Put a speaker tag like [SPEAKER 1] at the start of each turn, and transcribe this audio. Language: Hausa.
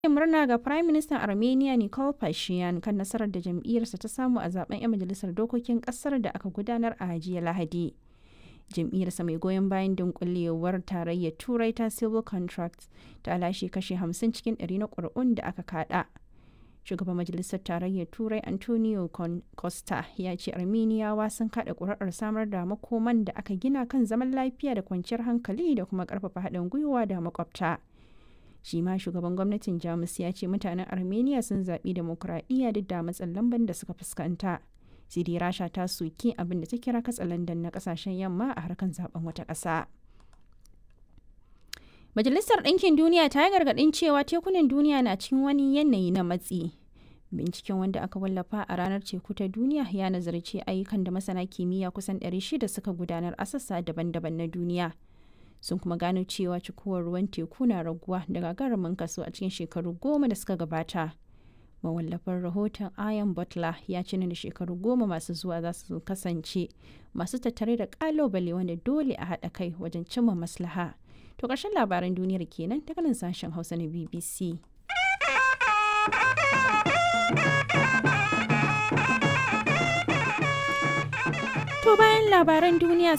[SPEAKER 1] murna ga Prime Minister Armenia Nikol Pashinyan kan nasarar da jam'iyyarsa ta samu a zaben 'yan majalisar dokokin kasar da aka gudanar a jiya Lahadi. Jam'iyyarsa mai goyon bayan dunkulewar tarayyar Turai ta Civil Contracts ta lashe kashe 50 cikin 100 na ƙuri'un da aka kada. Shugaban Majalisar Tarayyar Turai Antonio Costa ya ce Armeniyawa sun kada ƙuri'ar samar da makoman da aka gina kan zaman lafiya da kwanciyar hankali da kuma ƙarfafa haɗin gwiwa da makwabta. shi ma shugaban gwamnatin jamus ya ce mutanen armenia sun zaɓi demokuraɗiyya duk da matsin lamban da suka fuskanta siri rasha ta soki abin da ta kira katsalandan na kasashen yamma a harkar zaben wata ƙasa majalisar ɗinkin duniya ta yi gargaɗin cewa tekunan duniya na cikin wani yanayi na matsi binciken wanda aka wallafa a ranar teku ta duniya ya nazarci ayyukan da masana kimiyya kusan 600 suka gudanar a sassa daban-daban na duniya sun kuma gano cewa cikuwar ruwan teku na raguwa da gagarumin kaso a cikin shekaru goma da suka gabata mawallafar rahoton ian butler ya ce da shekaru goma masu zuwa za su kasance masu tattare da kalobale wanda dole a haɗa kai wajen cimma maslaha to ƙarshen labaran duniyar kenan daga nan sashen hausa na bbc To bayan labaran duniya